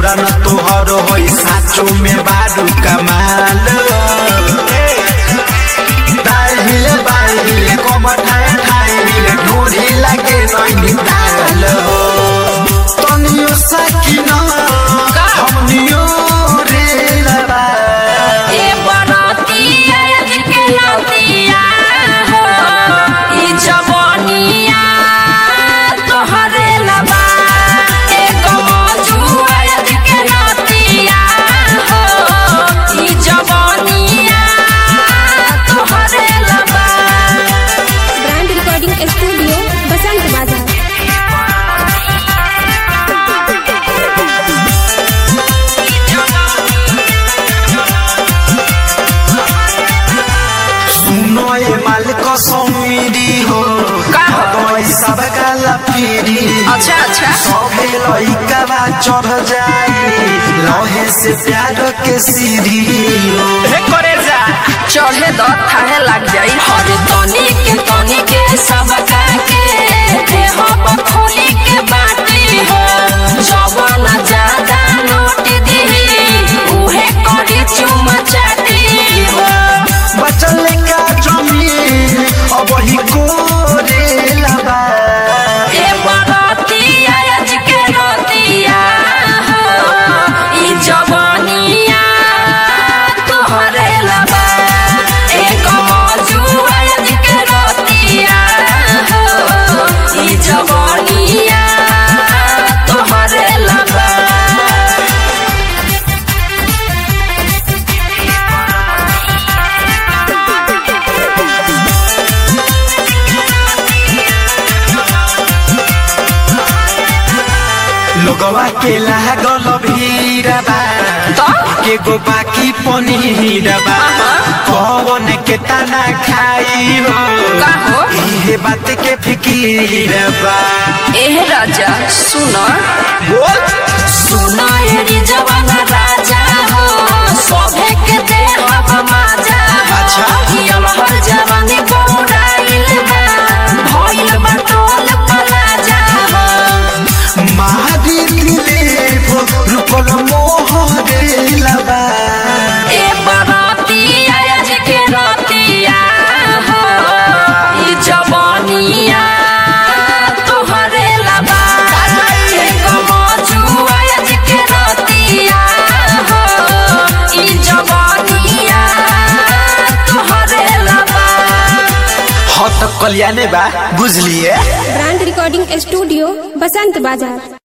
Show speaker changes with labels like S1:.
S1: जोड़ा न तोहर होई साचो में बारू कमाल दाहिल बाहिल कमर ठाए ठाए ढूढ़ी लगे नैनी ताल तनियो सकिना हमनियो रे लबा
S2: ए बरतिया के लतिया हो ई जवानिया तोहरे लबा ए गमजुआ के लतिया हो ई जवानिया तोहरे लबा
S3: ब्रांड रिकॉर्डिंग स्टूडियो बसंत बाजार
S1: सुनो ये मालिक समीरी हो
S2: का हो?
S1: दवाई सब काला पीरी
S2: अच्छा अच्छा
S1: सबे लइका बा चढ़ जाई लहे से प्यार के सीढ़ी
S2: हे करे जा चढ़े द थाहे लग जाई हर तनी के तनी के सब का के देह पर खोली के बाटी हो जवन ज्यादा नोट दी उहे करी चुम चाटी हो
S1: बचल का जमीन अब ही कोरे लबा
S2: ए बरतिया आज के रतिया हो ई जवानिया तोहरे लबा ए कमजुआ आज के रतिया हो ई जवानिया तोहरे लबा
S1: लोगवा के लागल भीड़बा
S2: तो
S1: के गो बाकी पनीरबा कौन के तना खाई हो
S2: का हो
S1: इहे बात के फिकीरबा
S2: एह राजा सुन
S1: बोल
S2: सुन एरी जवान राजा हो सभे के देह माजा
S1: अच्छा।
S2: हियल हर जवानी बौराइल बा भइल बा टोल पलाजा हो
S1: महादी दिले रुपल मोहरे लबा
S2: ए बरातिया आज के रतिया हो ई जवानिया तोहरे लबा ए गमजुआ आज के रतिया हो ई जवानिया तोहरे लबा
S1: हाँ तो कल्याणे बा बुझलिए
S3: ब्रांड रिकॉर्डिंग स्टूडियो बसंत बाजार